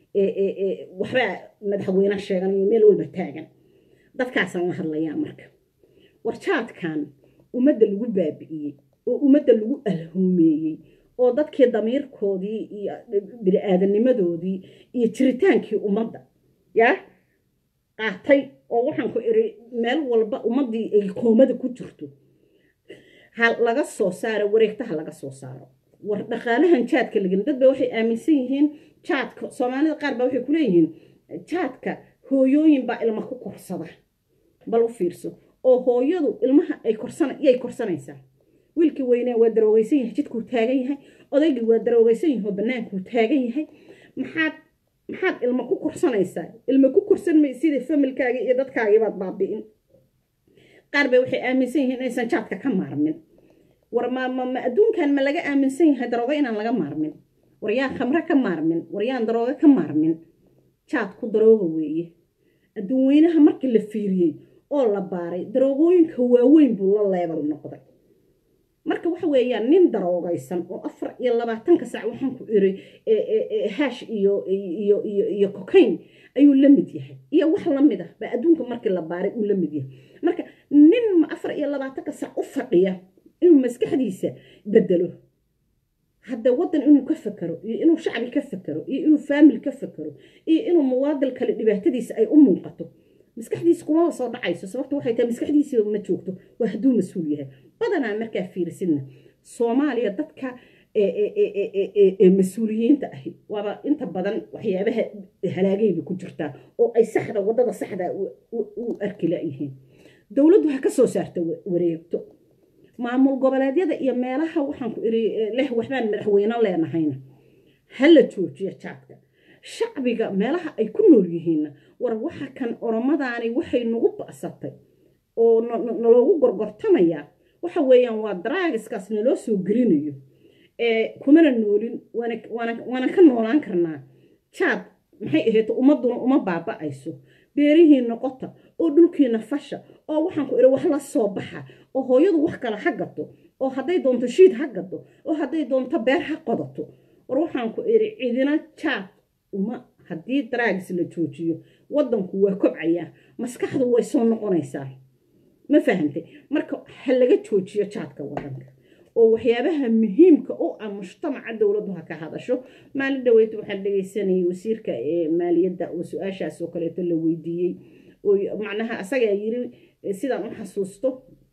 waxbaa madaxweyne sheegan iyo meel walba taagan dadkaasaan la hadlayaa marka warjaadkan ummadda lagu baabi'iyey oo ummadda lagu alhuumeeyey oo dadkii damiirkoodii iyo bini-aadanimadoodii iyo jiritaankii ummadda yaa qaatay oo waxaan ku iri meel walba ummaddii ay koomada ku jirto ha laga soo saaro wareegtaha laga soo saaro war dhaqaalahan jaadka lagin dad ba waxay aaminsan yihiin jaadka soomaalida qaar baa waxay kuleeyihiin jaadka hooyooyin baa ilma ku korsada bal u fiirso oo hooyadu ilmaha ay korsana yay korsanaysaa wiilkii weynee waa daroogeysan yahay jidkuu taagan yahay odaygii waa daroogeysan yahay oo bannaankuu taagan yahay maxaad maxaad ilma ku korsanaysaa ilma ku korsan may sida familkaaga iyo dadkaagiibaad baabi'in qaar bay waxay aaminsan yihiin inaysan jaadka ka maarmin war ma ma ma adduunkan ma laga aaminsan yahay daroogo inaan laga maarmin war yaan khamre ka maarmin war yaan daroogo ka maarmin jaadku darooga weeye adduun weynaha markii la fiiriyey oo la baaray daroogooyinka waaweyn buu la leebal noqday marka waxa weeyaan nin daroogaysan oo afar iyo labaatanka sac waxaan ku iri hash iyo iyo iyo iyo cocaine ayuu la mid yahay iyo wax la mid ah baa adduunka markii la baaray uu la mid yahay marka nin ma afar iyo labaatanka sac u fadhiya inuu maskaxdiisa bedelo hadda waddan inuu ka fakero iyo inuu shacbi ka fakero iyo inuu faamil ka fakero iyo inuu muwaadil kale dhibaatadiisa ay u muuqato maskaxdiisa kumaba soo dhacayso sababta waxay tahay maskaxdiisiiba ma joogto waa hadduu mas-uul yahay badanaa markaa fiirisidna soomaaliya dadka mas-uuliyiinta ahi waaba inta badan waxyaabaha halaagayba ku jirtaa oo ay saxda waddada saxda u arki layihiin dowladdu ha ka soo saarta wareegto maamul goboleedyada iyo meelaha waxaan ku iri leh waxbaan madaxweyne leenahayna ha la joojiyo jaadka shacbiga meelaha ay ku nool yihiinna war waxa kan oromadaani waxay nagu ba'satay oo naloogu gorgortamayaa waxa weeyaan waa daraagiskaas naloo soo gelinayo kumana noolin waana ka noolaan karnaa jaad maxay ahayto ummadduna uma baaba'ayso beerihii noqota oo dhulkiina fasha oo waxaan ku iri wax la soo baxa oo hooyadu wax kale ha gato oo hadday doonto shiid ha gato oo hadday doonto beer ha qodato war waxaan ku iri cidina jaad uma haddii daraagis la joojiyo waddanku waa kobcayaa maskaxdu way soo noqonaysaa ma fahantay marka ha laga joojiyo jaadka waddanka oo waxyaabaha muhiimka u ah mujtamaca dowladdu ha ka hadasho maalin dhaweyta waxaan dhegaysanayay wasiirka maaliyadda oo su-aashaas oo kaleeto la weydiiyey oo macnaha asagaa yiri sidaan u xasuusto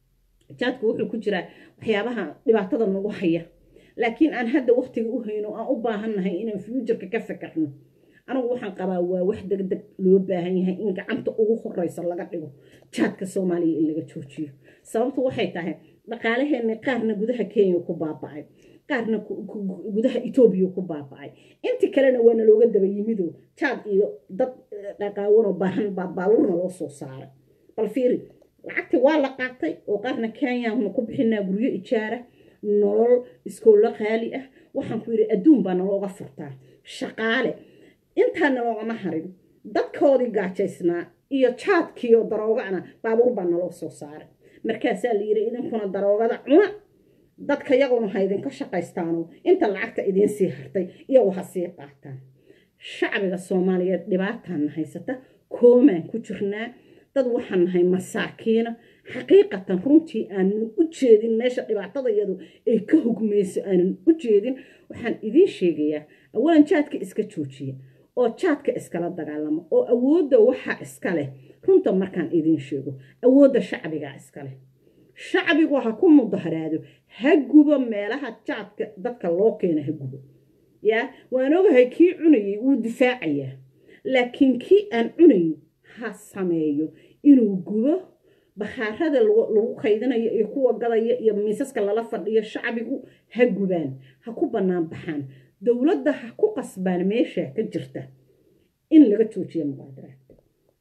jaadku wuxuu ku jiraa waxyaabaha dhibaatada nagu haya laakiin aan hadda waqtiga u hayno aan u baahannahay inaan fuujarka ka fakarno anigu waxaan qabaa waa wax degdeg loo baahan yahay in gacanta ugu horeysa laga dhigo jaadka soomaaliya in laga joojiyo sababtu waxay tahay dhaqaalaheenni qaarna gudaha kenya ku baaba'ay qaarna gudaha etoobiya ku baaba'ay inti kalena waana looga daba yimido jaad iyo dad dhaqaawanoo baahan baa baabuurna loo soo saaray bal fiiri lacagti waa la qaatay oo qaarna kenyaanu ku bixinaa guryo ijaara nolol iskoollo qaali ah waxaan ku yidhi adduun baa nalooga furtaa shaqaale intaana loogama harin dadkoodii gaajaysnaa iyo jaadkiiyo daroogana baabuur baa naloo soo saaray markaasaa la yidhi idinkuna daroogada cuna dadka yaguna ha idinka shaqaystaano inta lacagta idiin sii hartay iyagu ha sii qaataan shacbiga soomaaliyeed dhibaataana haysata koomaan ku jirnaa dad waxaan nahay masaakiina xaqiiqatan runtii aanan u jeedin meesha dhibaatada iyadu ay ka hugmayso aanan u jeedin waxaan idiin sheegayaa awalan jaadka iska joojiya oo jaadka iskala dagaalamo oo awoodda waxaa iska leh runta markaan idiin sheego awoodda shacbigaa iska leh shacbigu ha ku mudaharaado ha gubo meelaha jaadka dadka loo keena ha gubo yaa waan ogahay kii cunayay wuu difaacayaa laakiin kii aan cunayn ha sameeyo inuu gubo bakhaarada lagu kaydinayo iyo kuwa gadaya iyo miisaska lala fadhiyo shacbigu ha gubaan ha ku bannaan baxaan dowladda ha ku qasbaan meesha ka jirta in laga joojiyo muqaadaraadka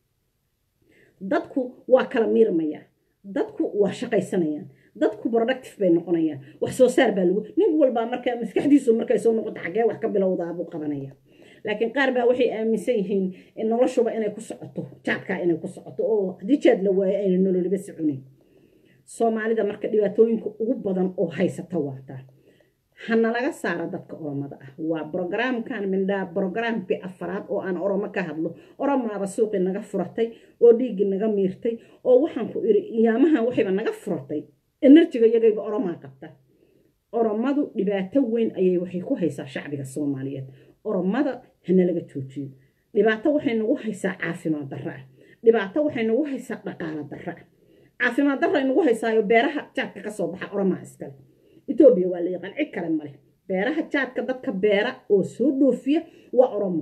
dadku waa kala miirmayaan dadku waa shaqaysanayaan dadku productive bay noqonayaan wax soo saar baa lagu nin walbaa markaa maskaxdiisu markay soo noqoto xaggee wax ka bilowdaa buu qabanaya laakiin qaar baa waxay aaminsan yihiin noloshuba inay ku socoto jaadkaa inay ku socoto oo haddii jaad la waayo ayna nololiba soconin soomaalida marka dhibaatooyinka ugu badan oo haysata waataa hana laga saara dadka oromada ah waa brogramkan mindhaa brogramkii afaraad oo aan oromo ka hadlo oromaaba suuqii naga furatay oo dhiiggii naga miirtay oo waxaan ku iri iyaamahan waxayba naga furatay enerjiga iyagayba oromaa qabta oromadu dhibaato weyn ayay waxay ku haysaa shacbiga soomaaliyeed oromada hana laga joojiyo dhibaato waxay nagu haysaa caafimaad darra ah dhibaato waxay nagu haysaa dhaqaalo darra ah caafimaad darra ay nagu haysaayo beeraha jaadka ka soo baxa oromaa iskale etoobiya waa la yaqaan cid kale male beeraha jaadka dadka beera oo soo dhoofiya waa oromo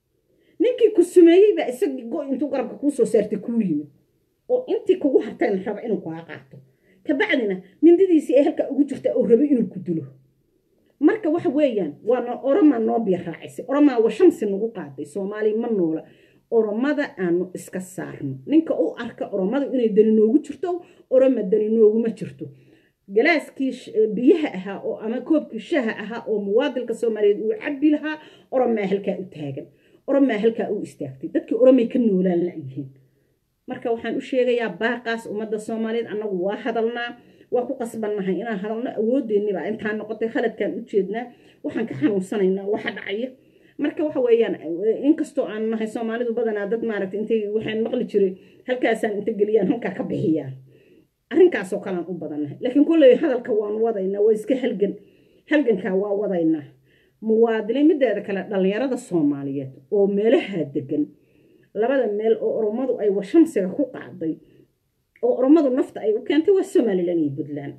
ninkii ku sumeeyey baa isagii go intuu garabka kuu soo saartay kuu yimid oo intii kugu hartayna raba inuu kaa qaato kabacdina mindidiisii ee halka ugu jirta oo rabay inuu ku dilo marka waxa weeyaan waa oromaa noo biyo raacisay oromaa wa shamsi nagu qaaday soomaaliya ma noola oromada aanu iska saarno ninka u arka oromada inay dani noogu jirto oroma dani nooguma jirto galaaskii biyaha ahaa oo ama koobkii shaha ahaa oo muwaadilka soomaaliyeed uu cabbi lahaa oromaa halkaa u taagan oromaa halkaa u istaagtay dadkii oromay ka noolaan layihiin marka waxaan u sheegayaa baaqaas ummadda soomaaliyeed annagu waa hadalnaa waa ku qasbannahay inaan hadalno awoodeenniba intaan noqotay khaladkaan u jeednaa waxaan ka xanuunsanaynaa waxa dhacaya marka waxa weeyaan inkastoo aan nahay soomaalidu badanaa dad maaragtay intay waxaan maqli jiray halkaasaan inta geliyaan halkaa ka bixiyaan arrinkaasoo kalean u badannahay laakiin kolley hadalka waan wadaynaa waa iska halgan halgankaa waa wadaynaa muwaadiniin mideeda kale dhallinyarada soomaaliyeed oo meelaha degan labada meel oo oromadu ay washamsiga ku qaaday oo oromadu nafta ay u keentay waa somalilan iyo puntland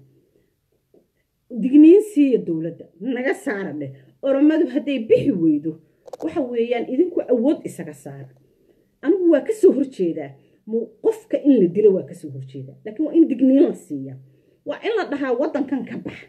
digniin siiya dowladda naga saara dheh oromadu hadday bixi weydo waxa weeyaan idinku awood isaga saara anigu waa kasoo horjeedaa qofka in la dilo waa kasoo horjeedaa laakiin waa in digniin la siiya waa in la dhahaa waddankan ka bax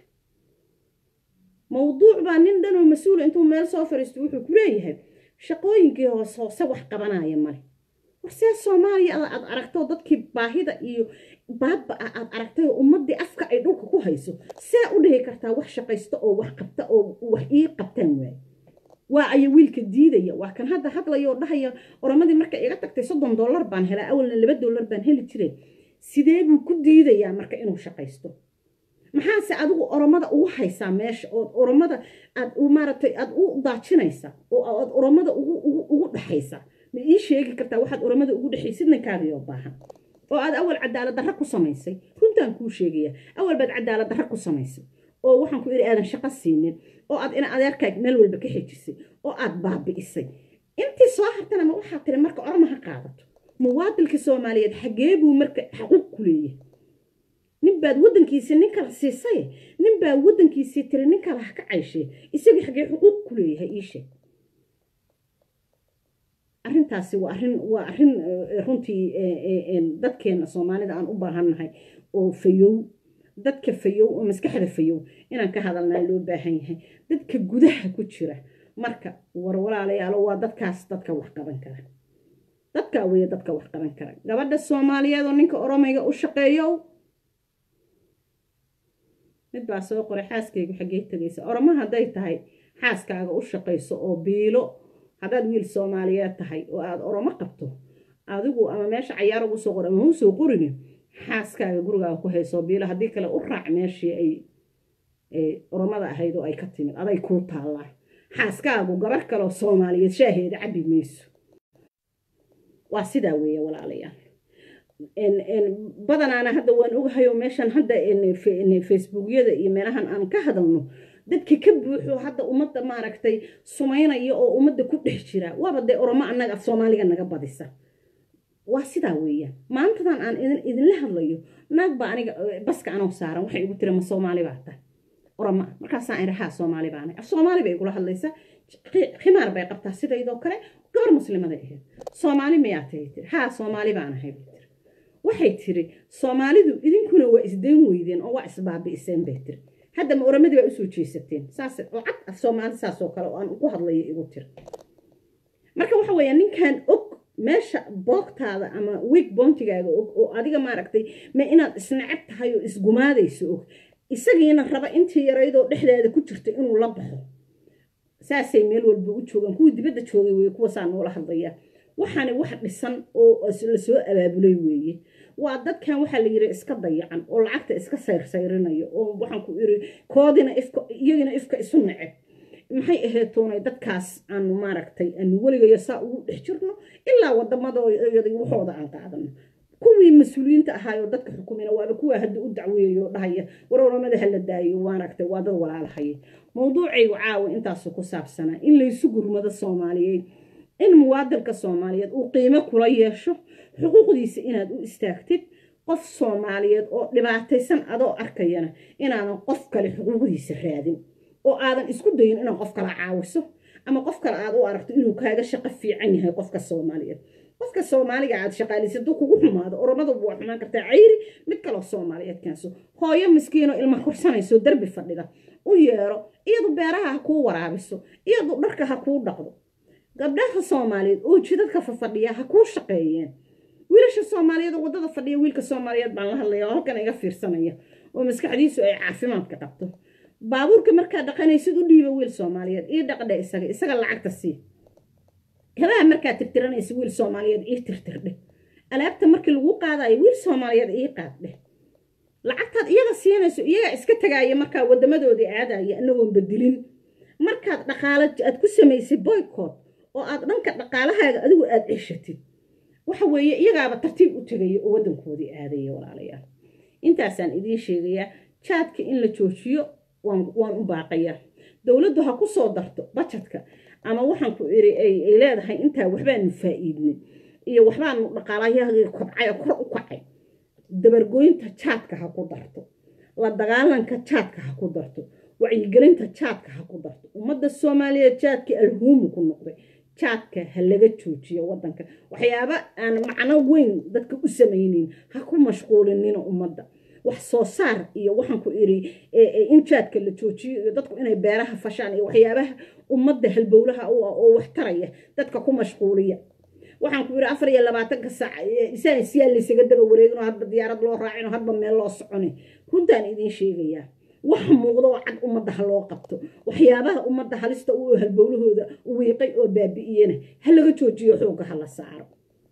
mawduuc baa nin dhanoo mas-uula intuu meel soo fariisto wuxuu ku leeyahay shaqooyinkii hoos hoose wax qabanaya male warsee soomaaliya aad aragto dadkii baahida iyo baadba ah aad aragtay oo ummadii afka ay dhulka ku hayso see u dhihi kartaa wax shaqaysto oo wax qabta oo wax ii qabtaan waaye waa aya wiilka diidaya waa kan hadda hadlaya oo dhahaya oromadii markay iga tagtay soddon dollar baan helaa awalna laba dollar baan heli jiray sidee buu ku diidayaa marka inuu shaqaysto maxaase adigu oromada ugu haysaa meesha ood oromada aad maaragtay aad u daajinaysaa oo aad oromada ugu dhexaysaa ma ii sheegi kartaa waxaad oromada ugu dhexaysid ninkaagiyoo baahan oo aad awal cadaalad darra ku samaysay runtaan kuu sheegaya awal baad cadaalad darra ku samaysay oo waxaan ku idhi aadan shaqo siinin oo aad ina adeerkaag meel walba ka xejisay oo aad baabi'isay intii soo hartana ma waxaa tiri marka oroma ha qaadato muwaadilka soomaaliyeed xagee buu marka xaquuq ku leeyahay ninbaad waddankiisii nin kala siisay ninbaa waddankiisii tiri nin kala ha ka cayshay isagii xagee xuquuq ku leeyahay ii sheeg arrintaasi waa arrin waa arrin runtii dadkeena soomaalida aan u baahannahay oo fayow dadka fayow oo maskaxda fayow inaan ka hadalnaa loo baahan yahay dadka gudaha ku jira marka war walaalayaalo waa dadkaas dadka wax qaban kara dadkaa weeye dadka wax qaban kara gabadha soomaaliyeed oo ninka oromayga u shaqeeyo mid baa soo qoray xaaskaygu xaggee tegaysa oromo hadday tahay xaaskaaga u shaqayso oo biilo haddaad wiil soomaaliyeed tahay oo aada oromo qabto adigu ama meesha cayaar ugu soo qor ama u soo qorini xaaskaaga gurigaaga ku hayso biilo haddii kale u raac meeshii ay oromada ahayd oo ay ka timid aday kuu taallaa xaaskaagu gabar kaleoo soomaaliyeed shaaheeda cabbi mayso waa sidaa weeye walaalayaal badanaana hadda waan ogahayoo meeshan hadda facebookyada iyo meelahan aan ka hadalno dadka ka buuxo hadda ummadda maaragtay sumaynaya oo ummadda ku dhex jira waaba dee oromo annaga soomaaliga naga badisa waa sidaa weeyaan maantadan aan idinla hadlayo naag baa aniga baska anoo saaran waxay igu tiri ma soomaali baa tahay oroma markaasaan iri haa soomaali baanahay af soomaali bay igula hadlaysaa khimaar bay qabtaa sidaydoo kale gabar muslimaday ahayd soomaali miyaa tahay tiri haa soomaali baanahay bay tiri waxay tiri soomaalidu idinkuna waa isdayn weydeen oo waa isbaabi'iseen bay tiri hadda ma oramadii baa usoo jeesateen saas oo cad af soomaali saas oo kale oo aan ugu hadlayo igu tiri marka waxa weeya ninkan og meesha boogtaada ama wiig boontigaaga og oo adiga maaragtay ma inaad isnacab tahay oo isgumaadayso og isagiina raba intii yaraydoo dhexdaada ku jirta inuu la baxo saasay meel walba u joogaan kuwii dibadda joogay weye kuwasaa noola hadlaya waxaani wax dhisan oo lasoo abaabulay weeye waa dadkan waxaa la yiri iska dayacan oo lacagta iska sayrsayrinayo oo waxaan ku iri koodina ifka iyagina ifka isu neceb maxay ahayd toonay dadkaas aanu maaragtay aanu weligayo saa ugu dhex jirno ilaa wadamadooda waxooda aan qaadano kuwii mas-uuliyiinta ahaayoo dadka xukumina waaba kuwaa hadda u dacweeyayo dhahaya waroramada hala daayo maaragtay waa dad walaalahaya mawduucaygu caawa intaasu ku saabsanaa in laysu gurmado soomaaliyeed in muwaadinka soomaaliyeed uu qiimo kula yeesho xuquuqdiisa inaad u istaagtid qof soomaaliyeed oo dhibaataysan adoo arkayana inaadan qof kale xuquuqdiisa raadin oo aadan isku dayin inaad qof kala caawiso ama qof kale aad u aragto inuu kaaga shaqo fiican yahay qofka soomaaliyeed qofka soomaaliga aad shaqaalaysa duu kugu xumaado oromada waa xumaan kartaa cayri mid kaloo soomaaliyeed keenso hooyo miskiinoo ilma korsanayso derbi fadhida u yeero iyadu beeraha ha kuu waraabiso iyadu dharka ha kuu dhaqdo gabdhaha soomaaliyeed oo jidadka fafadhiya ha kuu shaqeeyeen wiilasha soomaaliyeed oo waddada fadhiya wiilka soomaaliyeed baan la hadlaya oo halkan iga fiirsanaya oo maskaxdiisu ay caafimaadka qabto baabuurka markaa dhaqanaysid u dhiiba wiil soomaaliyeed ii dhaqdhe isaga isaga lacagta sii kabaha markaa tirtiranaysa wiil soomaaliyeed ii tirtirdhe alaabta markii lagu qaadayo wiil soomaaliyeed ii qaaddhe lacagtaad iyaga siinayso iyagaa iska tagaaya markaa wadamadoodii aadaya anagoon bedilin markaad dhaqaalo aad ku samaysay boycott oo aad dhanka dhaqaalahaaga adigu aad ceshatid waxa weeye iyagaaba tartiib u tegaya oo waddankoodii aadaya walaalayaal intaasaan idiin sheegayaa jaadka in la joojiyo waan u baaqayaa dowladdu ha ku soo darto bajadka ama waxaan ku iri ay leedahay intaa waxbaanu faa'iidnay iyo waxbaanu dhaqaalayaagii kobcay oo kor u kacay dabargoynta jaadka ha ku darto la dagaalanka jaadka ha ku darto wacyigelinta jaadka ha ku darto ummadda soomaaliyeed jaadkii alhuumu ku noqday jaadka ha laga joojiyo waddanka waxyaaba aan macno weyn dadka u samaynin ha ku mashquulinina ummadda wax soo saar iyo waxaan ku iri in jaadka la joojiyo iyo dadku inay beeraha fashaan iyo waxyaabaha ummadda halbowlaha u ah oo wax taraya dadka ku mashquuliya waxaan ku iri afar iyo labaatanka saac isaan siyaa laysaga daba wareegino hadba diyaarad loo raacino hadba meel loo soconi runtaan idiin sheegayaa wax muuqdo oo cad ummadda ha loo qabto waxyaabaha ummadda halista u halbowlahooda wiiqay oo baabi'iyena ha laga joojiyo xoogga ha la saaro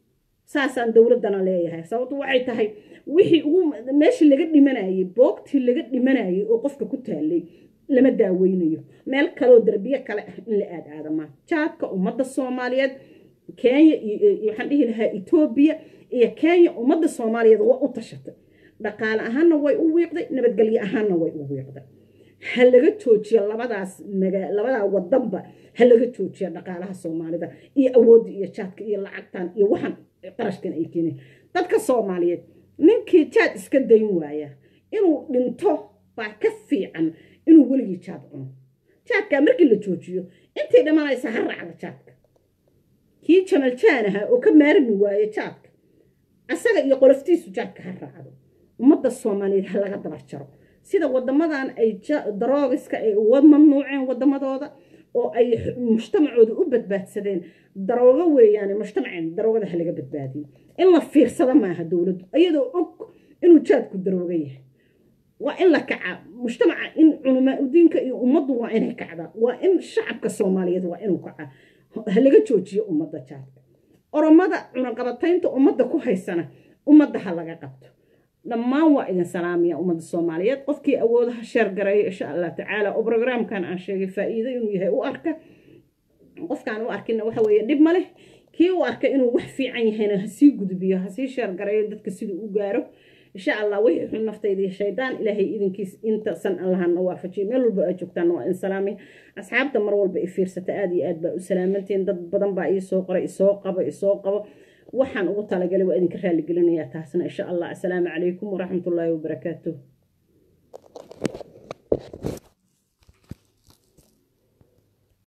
saasaan dowladdana leeyahay sababtu waxay tahay wixii ugu meeshii laga dhimanayay boogtii laga dhimanayay oo qofka ku taalay lama daaweynayo meel kaleoo darbiye kale ah in la aad aadamaa jaadka ummadda soomaaliyeed kenya iyo waxaan dhihi lahaa etoobiya iyo kenya ummadda soomaaliyeed waa u tashatay dhaqaale ahaanna way u wiiqday nabadgelyo ahaanna way u wiiqday ha laga joojiyo labadaas maga labadaa wadanba ha laga joojiyo dhaqaalaha soomaalida iyo awoodda iyo jaadka iyo lacagtan iyo waxan qarashkan ay keeneen dadka soomaaliyeed ninkii jaad iska dayn waaya inuu dhinto baa ka fiican inuu weligii jaad cuno jaadkaa markii la joojiyo intii dhimanaysa ha raacda jaadka kii jamal jaan ahaa oo ka maarmi waaye jaadka asaga iyo qoloftiisu jaadka ha raacdo ummadda soomaaliyeed ha laga dabar jaro sida wadamadan ay daroogiska ay uga mamnuuceen wadamadooda oo ay mujtamacooda u badbaadsadeen daroogo weeyaane mujtamaceen daroogada ha laga badbaadiyo in la fiirsada maaha dowladdu iyadoo og inuu jaadku darooga yahay waa in la kacaa mujtamaca in culamaa udiinka iyo ummaddu waa inay kacdaa waa in shacabka soomaaliyeed waa inuu kacaa ha laga joojiyo ummadda jaadka oromada cunaqabataynta ummadda ku haysana ummadda ha laga qabto dhammaan waa idin salaamaya ummadda soomaaliyeed qofkii awoodaha sheer gareeya insha allah tacaala oo brograamkan aan sheegay faa'iido inuu yahay u arka qofkaan u arkina waxa weeye dhib ma leh kii u arka inuu wax fiican yahayna hasii gudbiyo hasii sheer gareeyo dadka siduu u gaaro insha allah wixii xun naftayda iyo shaydaan ilaahay idinkiis intasan allahana waafajiyo meel walba aad joogtaan waa in salaamay asxaabta mar walba i fiirsata aad iyo aad baa u salaamantiin dad badan baa iisoo qoray isoo qabo isoo qabo waxaan ugu talagalay waa idinka raaligelinayaa taasna insha allah assalaamu calaykum waraxmatullaahi wabarakaatuh